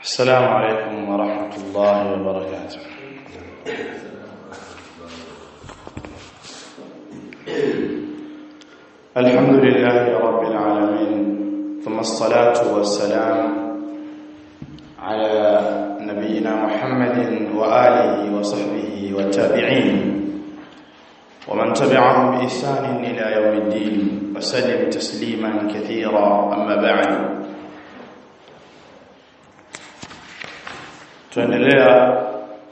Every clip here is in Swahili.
السلام عليكم ورحمة الله وبركاته الحمد لله رب العالمين ثم الصلاة والسلام على نبينا محمد وآله وصحبه والتابعين ومن تبعهم بإحسان إلى يوم الدين وسلم تسليما كثيرا أما بعد tuendelea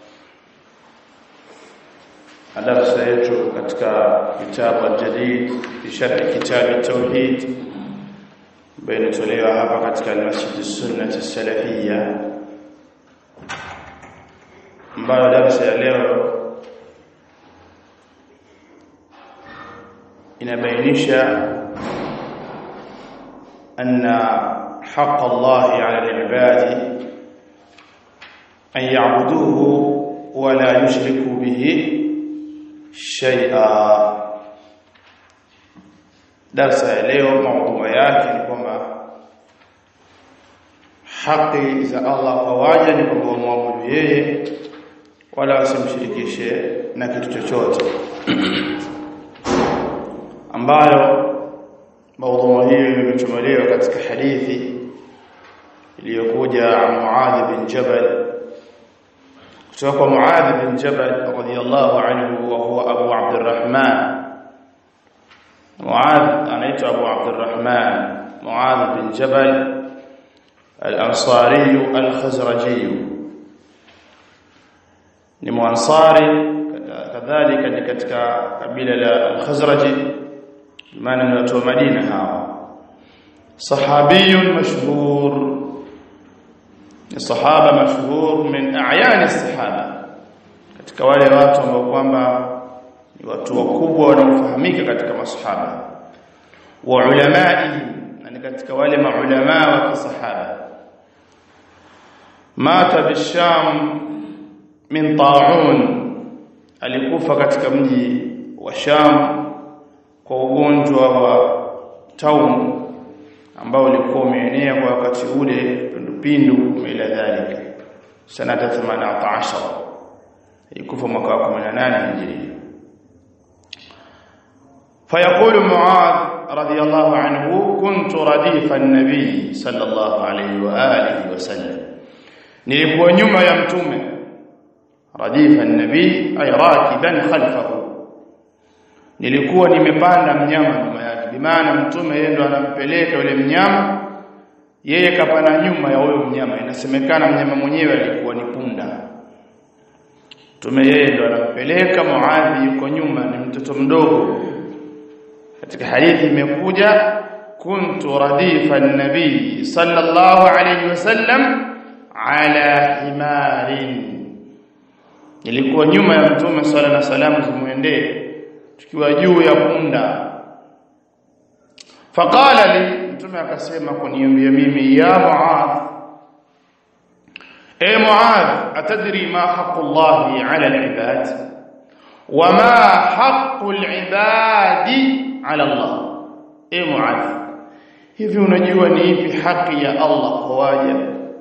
na darasa yetu katika kitabu al-jadid fi sharh kitab at-tauhid ambayo inatolewa hapa katika al-masjid as-sunnah as-salafiyya ambayo darasa ya leo inabainisha anna haqq Allah 'ala al-ibadi أن يعبدوه ولا يشركوا به شيئا درس leo maudhui yake ni kwamba haki za Allah kwa waja ni kwamba wamwabudu yeye wala wasimshirikishe na kitu chochote ambayo maudhui hiyo imechomelewa katika hadithi iliyokuja Muadh bin Jabal kutoka kwa Muadh bin Jabal radhiyallahu anhu wa huwa Abu Abdurrahman Muadh anaitwa Abu Abdurrahman Muadh bin Jabal al-Ansari al-Khazraji ni muansari kadhalika ni katika kabila la al-Khazraji maana ni watu wa Madina hawa sahabiyun mashhur ni sahaba mashhur min a'yan as-sahaba katika wale watu ambao kwamba ni watu wakubwa wanaofahamika katika masahaba wa ulamai na ni katika wale maulama wa kisahaba mata bisham min ta'un alikufa katika mji wa Sham kwa ugonjwa wa taun ambao ulikuwa umeenea kwa wakati ule pindupindu ila dhalika sanata 18 ikufa mwaka wa 18 hijiria فيقول معاذ رضي الله عنه كنت رديف النبي صلى الله عليه واله وسلم nilikuwa nyuma ya mtume radifa an-nabi ay rakiban khalfahu nilikuwa nimepanda mnyama nyuma yake bimaana mtume yeye ndo anampeleka yule mnyama yeye kapana nyuma ya huyo mnyama inasemekana mnyama mwenyewe alikuwa ni punda mtume yeye ndo anampeleka muadhi yuko nyuma ni mtoto mdogo katika hadithi imekuja kuntu radifa an-nabi sallallahu alayhi wasallam ala himarin nilikuwa nyuma ya mtume swalla na salamu zimuendee tukiwa juu ya punda faqala li mtume akasema kuniambia mimi ya muadh e muadh atadri ma haqqu llahi ala alibad wama haqqu alibadi ala allah e muadh hivi unajua ni ipi haki ya allah kwa waja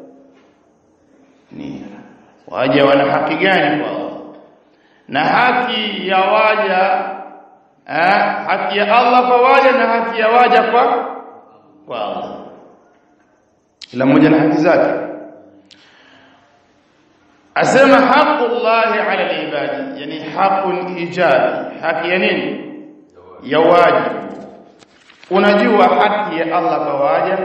ni waja wana haki gani kwa allah na haki ya waja eh, haki ya Allah kwa waja na haki ya waja kwa kwa Allah kila mmoja na haki zake asema haqqullahi ala alibadi yani haqqun ijabi haki ya nini ya wajibu unajua haki ya Allah kwa waja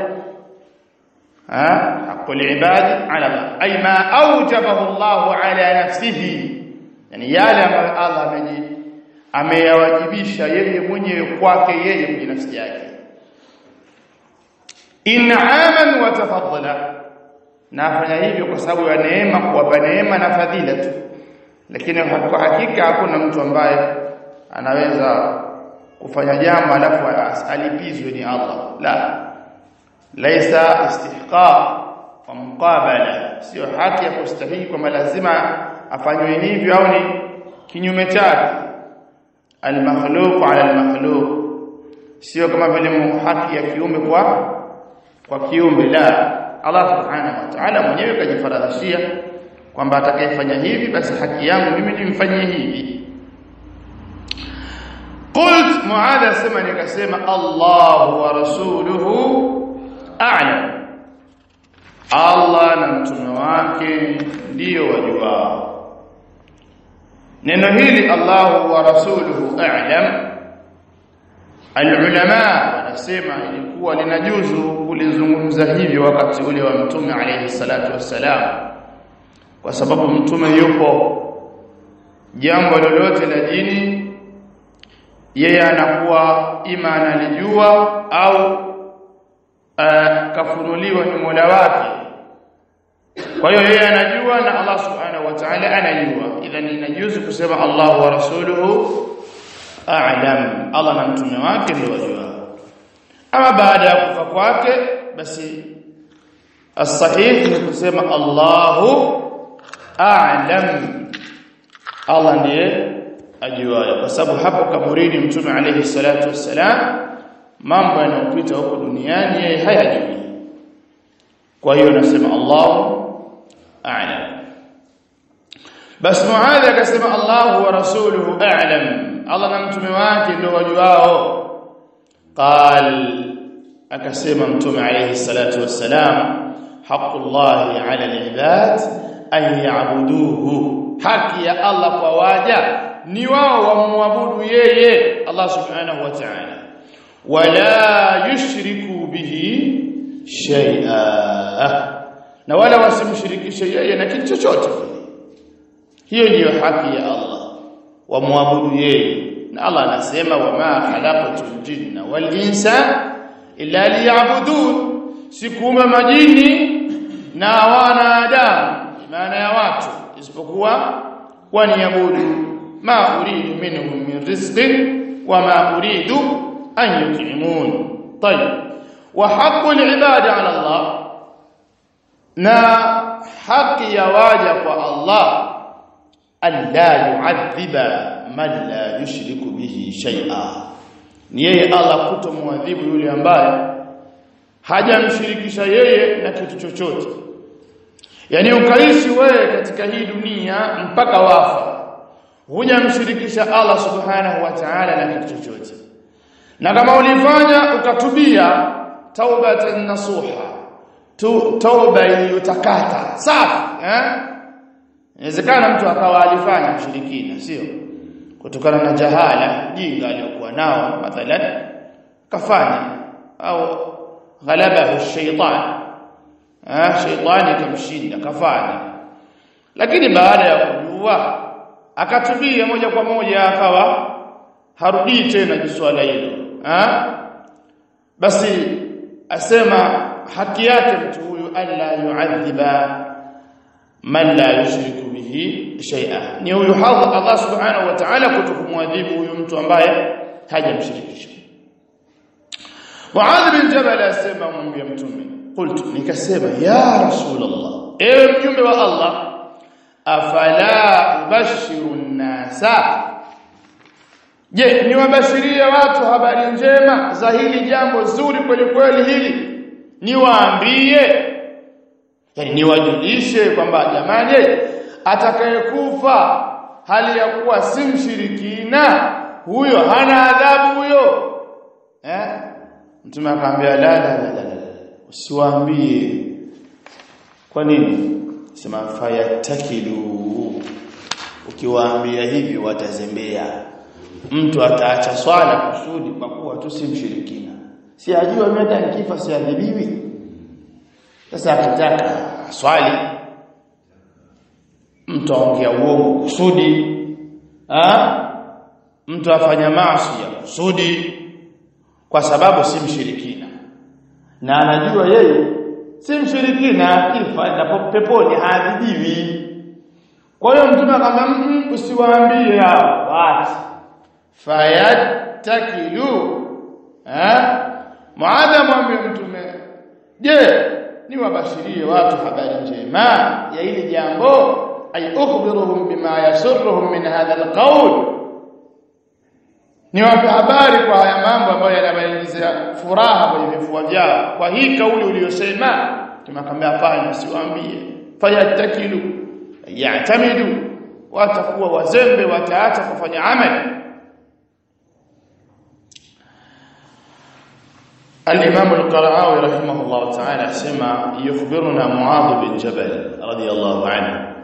ha haqqul ibadi ala Allah ay ma awjabahu Allah ala nafsihi yani yale ambayo Allah ameji ameyawajibisha yeye mwenyewe kwake yeye kwenye nafsi yake in'aman wa tafaddala na afanya hivyo kwa sababu ya neema kuwapa neema na fadhila tu lakini kwa hakika hakuna mtu ambaye anaweza kufanya jambo alafu alipizwe ni Allah la laisa istihqaq wa muqabala sio haki ya kustahili kwamba lazima afanywe hivyo au ni kinyume chake almakhluq ala almakhluq sio kama vile haki ya kiumbe kwa kwa kiumbe la Allah subhanahu wa ta'ala mwenyewe kajifaradhishia kwamba atakayefanya hivi basi haki yangu mimi nimfanyie hivi قلت معاذ اسمع nikasema Allah wa rasuluhu a'lam Allah na mtume wake ndio wajuao neno hili Allah wa rasuluhu a'lam alulama wanasema ilikuwa linajuzu kulizungumza hivyo wakati ule wa mtume alayhi salatu wassalam kwa sababu mtume yupo jambo lolote la dini yeye anakuwa ima analijua au uh, kafunuliwa ni Mola wake kwa hiyo yeye anajua na Allah subhanahu wa ta'ala anajua idhan inajuzu kusema Allah wa rasuluhu a'lam Allah na mtume wake ndio wajua ama baada ya kufa kwake basi as-sahih ni kusema Allahu a'lam Allah ndiye ajuaye kwa sababu hapo kaburini mtume alayhi salatu wassalam mambo yanayopita huko duniani yeye hayajui kwa hiyo nasema Allahu a'lam bas Muadh akasema Allahu wa rasuluhu a'lam Allah na mtume wake ndio wajuao qal akasema mtume alayhi salatu wassalam haqqullahi 'ala al-ibad an ya'buduhu haki ya Allah kwa waja ni wao wamwabudu yeye Allah subhanahu wa ta'ala wala yushriku bihi shay'a na wala wasimshirikishe yeye na kitu chochote hiyo ndiyo haki ya Allah wamwabudu yeye na Allah anasema wama khalaqatul jinna wal insa illa liya'budun sikuumba majini na wanadamu maana ya watu isipokuwa waniabudu ma uridu minhum min rizqin wama uridu an yut'imun طيب وحق العباد على الله na haki ya waja kwa Allah an la yu'adhiba man la yushriku bihi shay'a ni yeye Allah kutomwadhibu yule ambaye hajamshirikisha yeye na kitu chochote yani ukaishi wewe katika hii dunia mpaka wafa hujamshirikisha Allah subhanahu wa ta'ala na kitu chochote na kama ulifanya ukatubia taubatan nasuha tu tauba iliyotakata safi eh inawezekana mtu akawa alifanya ushirikina sio kutokana na jahala jinga aliyokuwa nao mathalan kafanya au ghalabahu shaytan eh shaytani kamshinda kafanya lakini baada ya kujua akatubia moja kwa moja akawa harudii tena jiswala hilo eh basi asema haki yake mtu huyu alla yu'adhiba man la yushriku bihi shay'a ni huyu hadha Allah subhanahu wa ta'ala kutokumwadhibu huyu mtu ambaye hajamshirikisha Muadh bin Jabal asema mwambie mtume qultu nikasema ya rasulullah ewe mjumbe wa Allah afala ubashiru nasa je niwabashirie watu habari njema za hili jambo zuri kweli kweli hili niwaambie yani niwajulishe kwamba jamani atakayekufa hali ya kuwa si mshirikina huyo hana adhabu huyo eh mtume akamwambia la la la la usiwaambie kwa nini sema fayatakilu ukiwaambia hivi watazembea mtu ataacha swala kusudi kwa kuwa tu si mshirikina si ajua mimi hata nikifa siadhibiwi sasa akitaka swali mtu aongea uongo kusudi ah mtu afanya maasi ya kusudi kwa sababu si mshirikina na anajua yeye si mshirikina akifa na peponi haadhibiwi kwa hiyo mtume akamwambia usiwaambie hao basi fayattakilu eh muadha mwambie mtume je niwabashirie watu habari njema ya hili jambo ay ukhbiruhum bima yasurruhum min hadha alqawl niwape habari kwa haya mambo ambayo yanabainizia furaha kwenye vifua vyao kwa hii kauli uliyosema mtume akamwambia hapana usiwaambie fayatakilu ya'tamidu watakuwa wazembe wataacha kufanya amali الإمام القرعاوي رحمه الله تعالى سمع يخبرنا معاذ بن جبل رضي الله عنه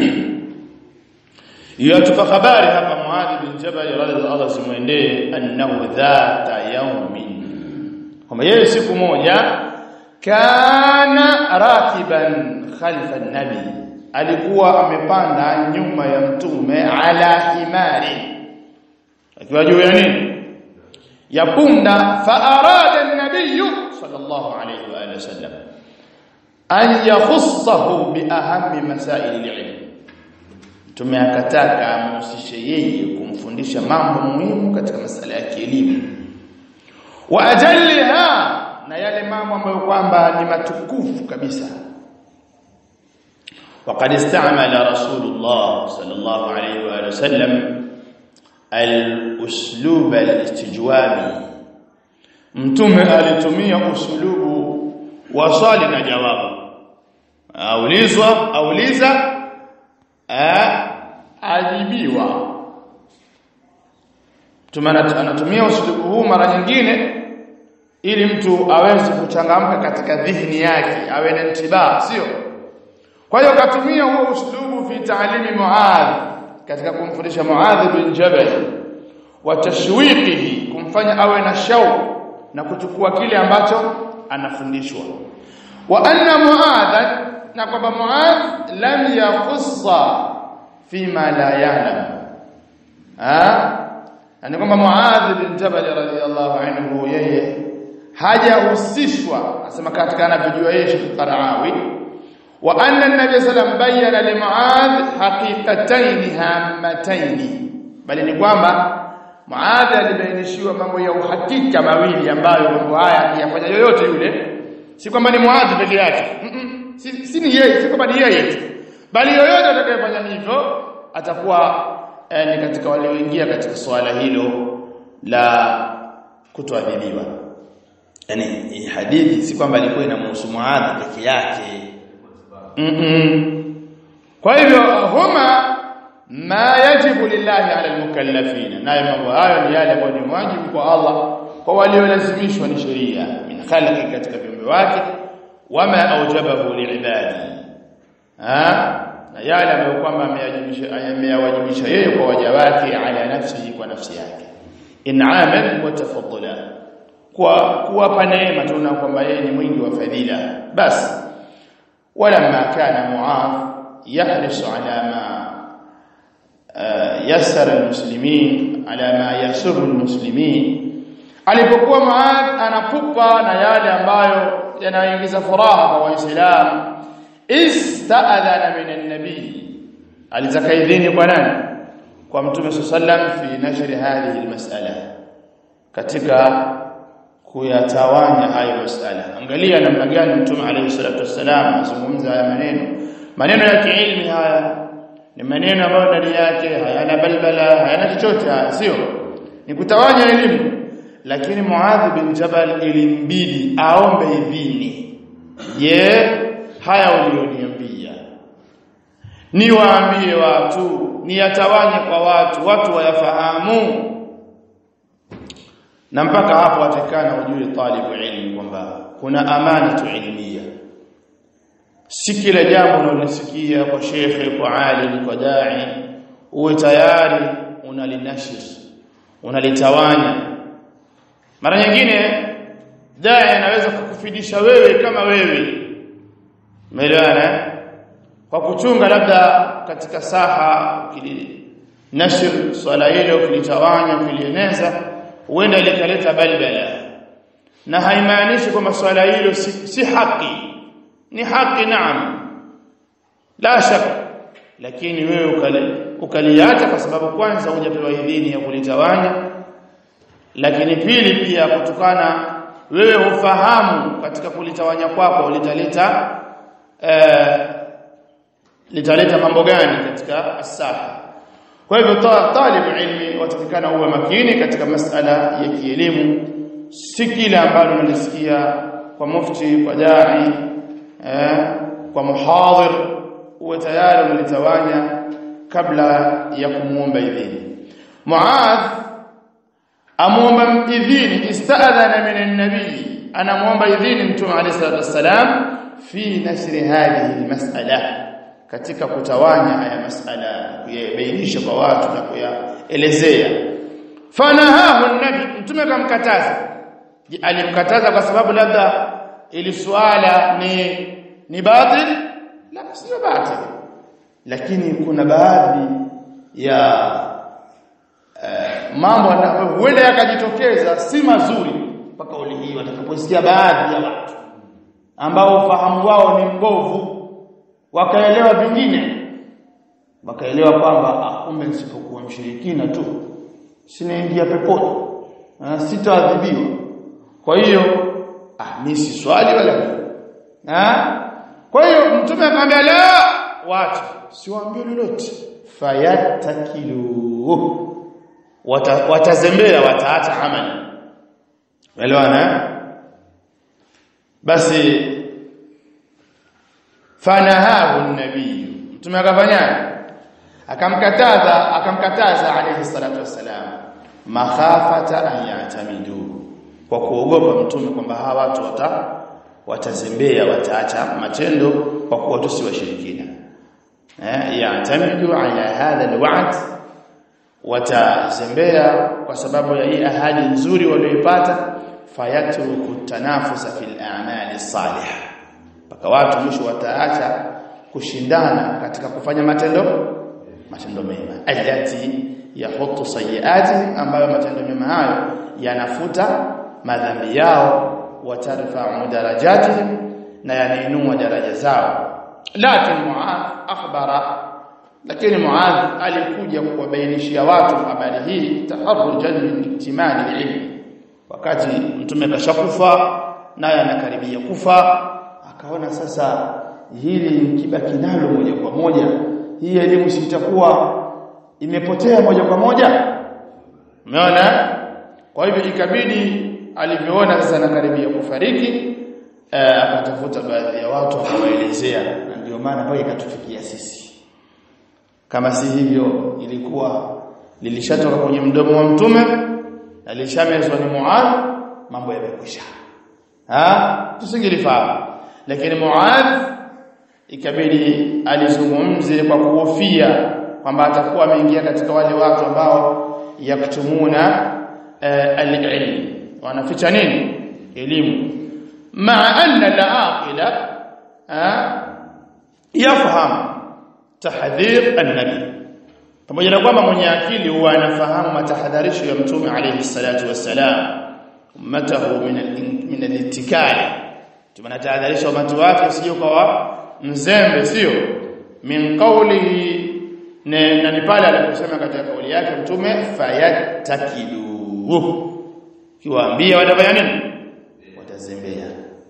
يتبقى خباري هذا معاذ بن جبل رضي الله سمعنده أنه ذات يوم هم يسيك موجة كان راكبا خلف النبي alikuwa amepanda nyuma ya mtume ala himari akiwa juu ya nini ya punda fa arada an-nabiy sallallahu alayhi wa alihi wasallam an yakhussahu bi ahammi masail al-ilm mtume akataka amhusishe yeye kumfundisha mambo muhimu katika masala ya kielimu wa ajalliha na yale mambo ambayo kwamba ni matukufu kabisa وقد استعمل رسول الله صلى الله عليه واله وسلم الاسلوب الاستجوابي mtume alitumia usulubu wa swali na jawabu aulizwa auliza ajibiwa mtume anatumia usulubu huu mara nyingine ili mtu aweze kuchangamka katika dhihni yake awe na intibah sio kwa hiyo katumia huo uslubu fi ta'limi Muadh katika kumfundisha Muadh bin Jabal wa tashwiqihi kumfanya awe na shauku na kuchukua kile ambacho anafundishwa wa anna Muadh na kwamba Muadh lam yakhussa fima la ya'lam ah yani kwamba Muadh bin Jabal radhiyallahu anhu yeye hajahusishwa asema katika anavyojua yeye Sheikh Qaraawi وأن النبي صلى الله عليه وسلم بين لمعاذ حقيقتين هامتين bali ni kwamba Muadh alibainishiwa mambo ya uhakika mawili ambayo mambo haya akiyafanya yoyote yule si kwamba ni Muadh peke yake mm -mm. si, si ni yeye si kwamba ni yeye tu bali yoyote atakayefanya hivyo atakuwa eh, ni katika wale walioingia katika swala hilo la kutoadhibiwa yani hadithi si kwamba ilikuwa inamhusu Muadh peke yake Mm -mm. Kwa hivyo huma ma yajibu lillahi ala almukallafina nayo mambo hayo ni yale ambayo ni wajibu kwa Allah kwa waliolazimishwa ni sheria min khalqi katika viumbe wake wama aujabahu liibadi ha na yale ambayo kwamba ameyawajibisha yeye kwa waja wake ala nafsihi kwa nafsi yake in'aman wa tafaddula kwa kuwapa neema tuna kwamba yeye ni mwingi wa fadhila basi ولما كان معاذ يحرص على ما يسر المسلمين على ما يسر المسلمين alipokuwa Muadh anapupa na yale ambayo yanaingiza furaha kwa waislamu ista'adhana min an-nabi alitaka idhini kwa nani kwa mtume sallam fi nashri hadhihi al-mas'ala katika kuyatawanya hayo masala angalia namna gani mtume alayhi salatu wassalam azungumza haya maneno maneno ya kiilmi haya ni maneno ambayo ndani yake hayana balbala hayana chochote haya sio ni kutawanya elimu lakini Muadh bin Jabal ilimbidi aombe idhini je haya ulioniambia niwaambie watu niyatawanye kwa watu watu wayafahamu na mpaka hapo atakana ujue talibu ilmu kwamba kuna amana tu ilmia si kila jambo unalosikia kwa shekhe kwa alim kwa dai uwe tayari unalinashir unalitawanya mara nyingine dai anaweza kukufidisha wewe kama wewe umeelewana kwa kuchunga labda katika saha ukilinashir swala hilo ukilitawanya ukilieneza huenda likaleta balbala na haimaanishi kwamba swala hilo si, si haki ni haki naam la shak lakini wewe ukali ukaliacha kwa sababu kwanza hujapewa idhini ya kulitawanya lakini pili pia kutokana wewe ufahamu katika kulitawanya kwako litaleta eh, litaleta mambo gani katika asaha kwa hivyo talibu ilmi watakikana uwe makini katika masala ya kielimu si kila ambalo unalisikia kwa mufti kwa dai eh, kwa muhadhir uwe tayari umelitawanya kabla ya kumuomba idhini Muadh amuomba idhini istadhana min an-nabi anamuomba idhini mtume alayhi salatu wassalam fi nasri hadhihi almas'ala katika kutawanya haya mas'ala kuyabainisha kwa watu na kuyaelezea fanahahu an-nabi mtume akamkataza alimkataza kwa sababu labda ili swala ni ni batil la sio batil lakini kuna baadhi ya uh, mambo ambayo huenda yakajitokeza si mazuri kwa kauli hii watakaposikia baadhi ya watu ambao ufahamu wao ni mbovu wakaelewa vingine wakaelewa kwamba kumbe nisipokuwa mshirikina tu sinaingia peponi sitaadhibiwa kwa hiyo ah mimi si swali wala ah kwa hiyo mtume akamwambia la watu siwaambie lolote fayatakilu Wata, watazembea wataacha amali elewana basi fanahahu an-nabiy mtume akafanya akamkataza akamkataza alayhi salatu wassalam makhafata an yatamidu kwa kuogopa mtume kwamba hawa watu wata watazembea wataacha matendo kwa kuwa tu si washirikina eh yatamidu ala hadha alwa'd watazembea kwa sababu ya hii ahadi nzuri walioipata fayatruku tanafusa fil a'mali salihah mpaka watu mwisho wataacha kushindana katika kufanya matendo matendo mema allati yahutu sayiati ambayo matendo mema hayo yanafuta madhambi yao watarfa'u darajatihim na yanainua daraja zao lakini muadh akhbara lakini muadh alikuja kuwabainishia watu habari hii taharrujan min iktimali ilmi wakati mtume kashakufa naye anakaribia kufa akaona sasa hili nikibaki nalo moja kwa moja hii elimu sitakuwa imepotea moja kwa moja umeona kwa hivyo ikabidi alivyoona sasa anakaribia kufariki akatafuta baadhi ya watu akawaelezea na ndio maana mpaka ikatufikia sisi kama si hivyo ilikuwa lilishatoka kwenye mdomo wa mtume na lishamezwa ni Muadh mambo yamekwisha ah tusingelifahamu lakini Muadh ikabidi alizungumze kwa kuhofia kwamba atakuwa ameingia katika wale watu ambao yaktumuna uh, al-ilm wanaficha nini elimu ma anna al-aqila yafahamu tahdhir an-nabi pamoja na kwamba mwenye akili huwa anafahamu matahadharisho ya mtume alayhi salatu wassalam ummatahu min min al-ittikali tumenatahadharisha watu wake sio kwa mzembe sio min qawlihi na ni pale aliposema katika kauli yake mtume fayatakilu kiwaambia watafanya nini watazembea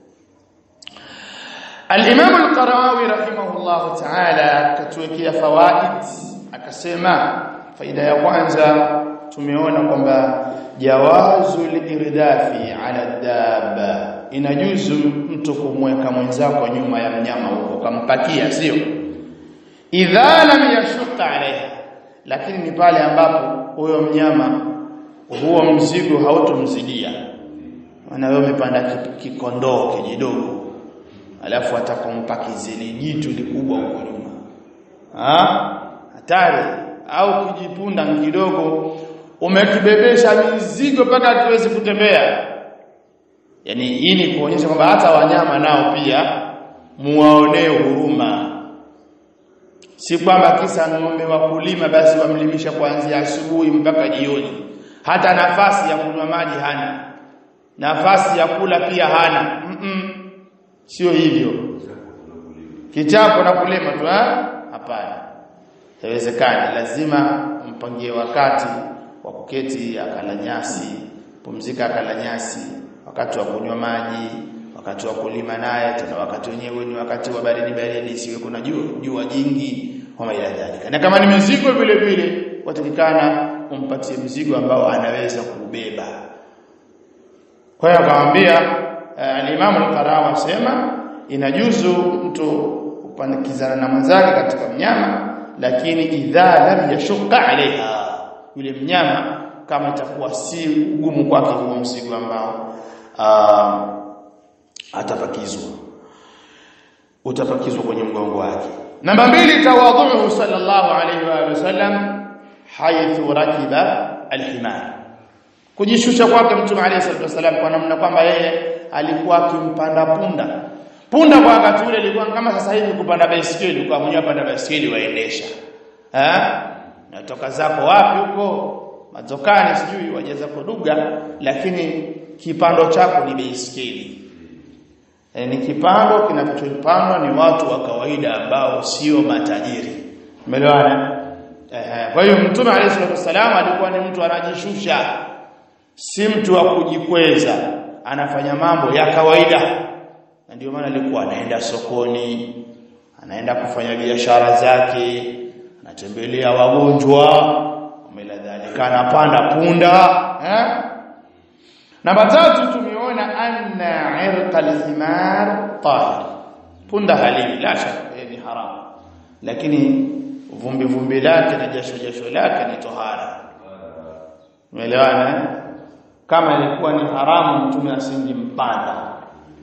al-imam al-qarawi rahimahullah ta'ala katuwekea fawaid akasema faida ya kwanza tumeona kwamba jawazul irdafi ala dabba inajuzu mtu kumweka mwenzako nyuma ya mnyama huko kampakia sio idha lam yashuqa alaiha lakini ni pale ambapo huyo mnyama huo mzigo hautomzidia maana wewe umepanda kikondoo kijidogo alafu atakompa kizili jitu likubwa huko nyuma ah hatari au kujipunda kidogo umekibebesha mizigo mpaka hatuwezi kutembea yani hii ni kuonyesha kwamba hata wanyama nao pia muwaonee huruma si kwamba kisa ng'ombe wa kulima basi wamlimisha kuanzia asubuhi mpaka jioni hata nafasi ya kunywa maji hana nafasi ya kula pia hana mm -mm. sio hivyo kichapo na kulima tu hapana haiwezekani lazima mpangie wakati wa kuketi akala nyasi pumzika akala nyasi wakati wa kunywa maji wakati wa kulima naye tena wakati wenyewe ni wakati wa baridi baridi siwe kuna jua jua jingi kama ila dhalika na kama ni mizigo vile vile watakikana umpatie mzigo ambao anaweza kubeba kwa hiyo akamwambia uh, al-Imam al-Qarawi asema inajuzu mtu kupandikizana na mwenzake katika mnyama lakini idha lam yashqa alaiha yule mnyama kama itakuwa si ugumu kwake huo mzigo ambao atapakizwa utapakizwa kwenye mgongo wake namba mbili tawadhuhu sallallahu alayhi wa sallam haythu rakiba alhimar kujishusha kwake mtume alayhi salatu wasallam kwa namna kwamba yeye alikuwa akimpanda punda punda kwa wakati ule ilikuwa kama sasa hivi kupanda baisikeli kwa mwenyewe panda baisikeli waendesha eh natoka zako wapi huko mazokani sijui wajeza koduga lakini kipando chako ni baisikeli e, ni kipando kinachopandwa ni watu wa kawaida ambao sio matajiri umeelewana eh kwa hiyo mtume alayhi wasallam alikuwa ni mtu anajishusha si mtu wa kujikweza anafanya mambo ya kawaida na ndio maana alikuwa anaenda sokoni anaenda kufanya biashara zake anatembelea wagonjwa umeladhalika anapanda punda eh namba tatu tumeona anna irqa al-himar tahir punda halili la shaka ni haram lakini vumbi vumbi lake na jasho jasho lake ni tohara umeelewana kama ilikuwa ni haramu mtume asingimpanda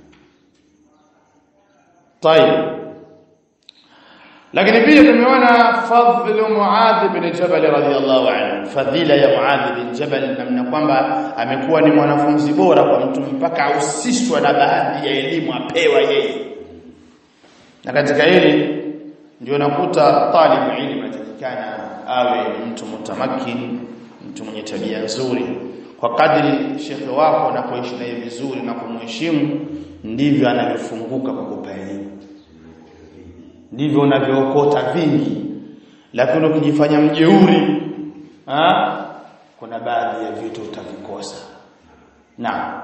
طيب lakini pia tumeona fadhlu Muadh bin Jabal radhiyallahu anhu fadhila ya Muadh bin Jabal namna kwamba amekuwa ni mwanafunzi bora kwa mtu mpaka ahusishwa na baadhi ya elimu apewa yeye na katika hili ndio nakuta talibu ilmu atakikana awe mtu mutamakin mtu mwenye tabia nzuri kwa kadri shekhe wako anapoishi naye vizuri na kumheshimu ndivyo anavyofunguka kukupa elimu ndivyo unavyookota vingi lakini ukijifanya mjeuri ha? kuna baadhi ya vitu utavikosa na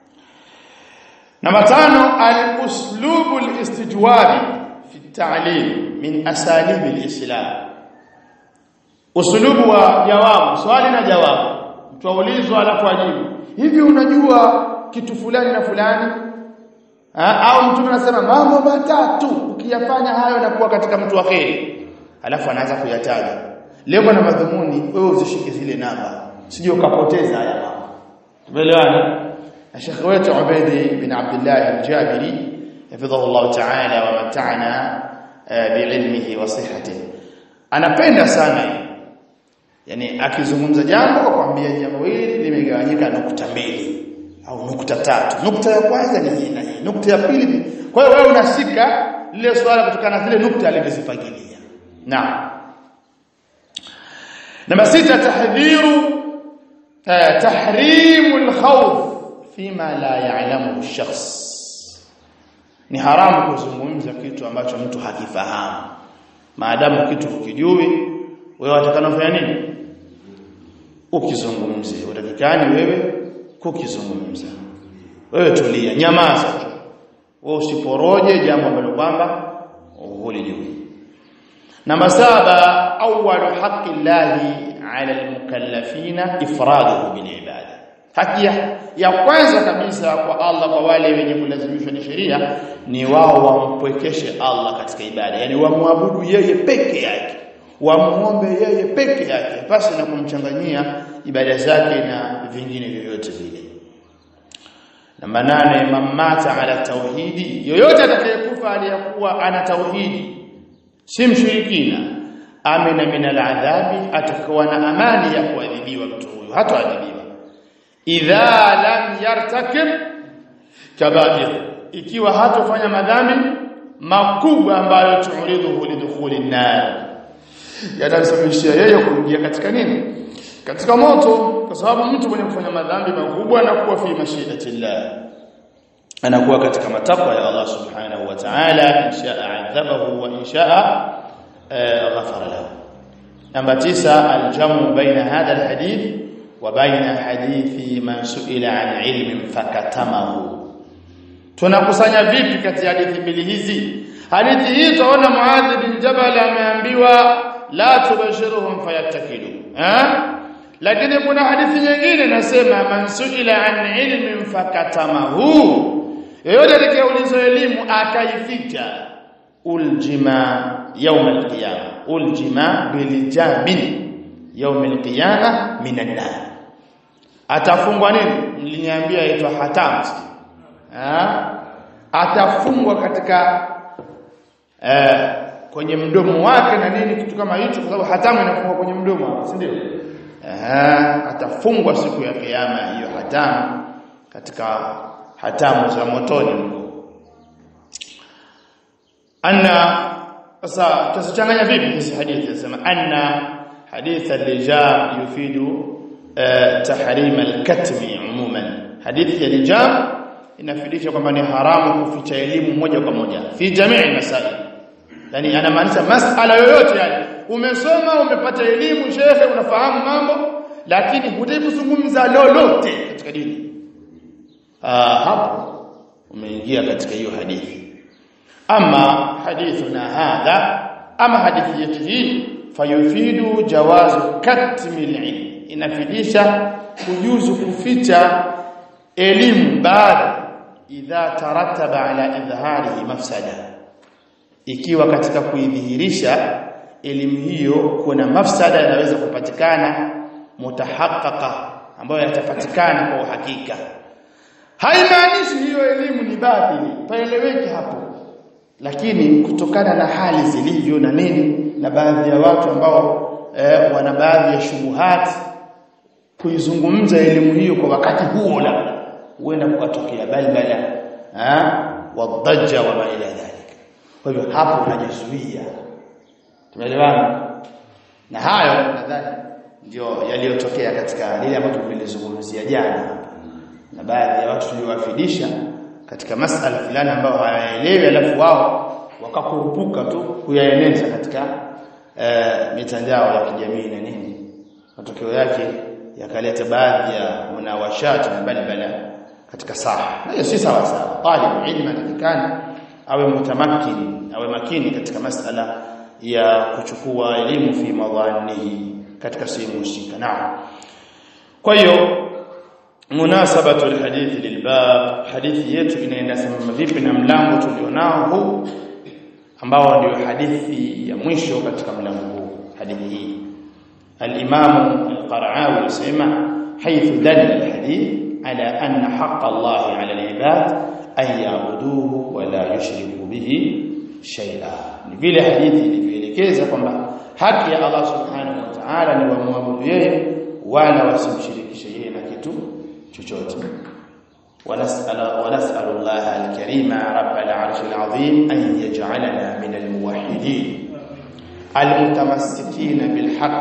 namba tano al-uslubu al-istijwabi fi at-ta'lim min asalib al-islam uslubu wa jawabu swali na jawabu mtu aulizwa alafu ajibu hivi unajua kitu fulani na fulani ha? au mtu anasema mambo matatu ukiyafanya hayo na kuwa katika mtu wa kheri alafu anaanza kuyataja lengo na madhumuni wewe uzishike zile namba sije ukapoteza haya mambo tumeelewana na Sheikh wetu Ubaidi bin Abdullah al-Jabiri hafidhahu Allah ta'ala wa mata'ana bi'ilmihi wa sihhatihi anapenda sana yani akizungumza jambo kwa kwambia jambo hili limegawanyika nukta mbili au nukta tatu nukta ya kwanza ni hii na hii nukta ya pili kwa hiyo wewe unashika lile swala kutokana na zile nukta alizozipangilia naam namba sita tahdhiru tahrimu al-khawf fima la ya'lamu ash-shakhs ni haramu kuzungumza kitu ambacho mtu hakifahamu maadamu kitu ukijui wewe watakana kufanya nini ukizungumzie utakikani wewe kukizungumza wewe tulia nyamaza tu wewe usiporoje jambo ambalo kwamba hulijui namba saba awwalu haqqi llahi ala almukallafina ifraduhu bil ibada haki ya kwanza kabisa kwa Allah kwa wale wenye kulazimishwa ni sheria ni wao wampwekeshe Allah katika ibada yani wamwabudu yeye peke yake wamuombe yeye peke yake pasi na kumchanganyia ibada zake na vingine vyovyote vile namba nane mamata ala tauhidi yoyote atakayekufa aliyakuwa ana tauhidi si mshirikina amina min aladhabi atakuwa na amani ya kuadhibiwa mtu huyo hataadhibiwa idha lam yartakib kabair ikiwa hatofanya madhambi makubwa ambayo tuuridhu lidukhuli nar yatamsababishia yeye kuingia katika nini katika moto kwa sababu mtu mwenye kufanya madhambi makubwa anakuwa fi mashiatillah anakuwa katika matakwa ya Allah subhanahu wa ta'ala inshaa adhabahu wa inshaa ghafara lahu namba 9 aljamu baina hadha alhadith wa baina hadithi man su'ila an ilmin fakatamahu tunakusanya vipi kati ya hadithi mbili hizi hadithi hii tunaona Muadh bin Jabal ameambiwa la tubashiruhum fayattakilu eh lakini kuna hadithi nyingine nasema man suila an ilmin fakatamahu yeyote atakayeulizwa elimu akaificha uljima يوم القيامه uljima biljabin يوم القيامه minan nar atafungwa nini mliniambia aitwa hatam ha? atafungwa katika eh, kwenye mdomo wake na nini kitu kama hicho kwa sababu hatamu inafungwa kwenye mdomo si ndio eh atafungwa siku ya kiyama hiyo hatamu katika hatamu za motoni anna sasa tusichanganya vipi hizi hadithi zinasema anna hadith al-lijam yufidu tahrim al-katmi umuman hadithi ya lijam inafidisha kwamba ni haramu kuficha elimu moja kwa moja fi jamii masail yani anamaanisha masala yoyote yani umesoma umepata elimu shekhe unafahamu mambo lakini hutaki kuzungumza lolote katika dini ah hapo umeingia katika hiyo hadithi ama hadithuna hadha ama hadithi yetu hii fayufidu jawazu katmi ilm inafidisha kujuzu kuficha elimu baada idha tarattaba ala idhharihi mafsada ikiwa katika kuidhihirisha elimu hiyo kuna mafsada yanaweza kupatikana mutahaqqaqa ambayo yatapatikana kwa uhakika haimaanishi hiyo elimu ni batili paeleweke hapo lakini kutokana na hali zilivyo na nini na baadhi ya watu ambao eh, wana baadhi ya shubuhati kuizungumza elimu hiyo kwa wakati huo labda huenda kukatokea balbala eh wadajja wa ma ila dhalika kwa hivyo hapo unajizuia tumeelewana na hayo nadhani ndio yaliyotokea katika lile ambalo tumelizungumzia jana na baadhi ya watu tuliowafidisha katika masala fulani ambayo hawaelewi alafu wao wakakurupuka tu kuyaeneza katika e, mitandao ya kijamii na nini matokeo yake yakaleta baadhi ya munawashati na balbala katika saha na hiyo si sawa sawa talib ilmu anatakana awe mutamakkin awe makini katika masala ya kuchukua elimu fi madhanihi katika sehemu husika naam kwa hiyo munasabatu alhadith lilbab hadithi yetu inaenda sambamba vipi na mlango tulionao huu ambao ndio hadithi ya mwisho katika mlango huu hadithi hii al-Imam al-Qara'awi yasema haythu dalla al-hadith ala anna haqq Allah 'ala al-ibad an ya'buduhu wa la yushriku bihi shay'a ni vile hadithi ilivyoelekeza kwamba haki ya Allah subhanahu wa ta'ala ni wamwabudu yeye wala wasimshirikishe yeye na kitu chochote ونسأل ونسأل الله الكريم رب العرش العظيم أن يجعلنا من الموحدين المتمسكين بالحق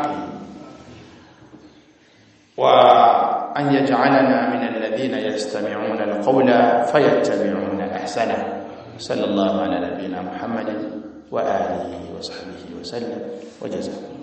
وأن يجعلنا من الذين يستمعون القول فيتبعون أحسنه صلى الله على نبينا محمد وآله وصحبه وسلم وجزاكم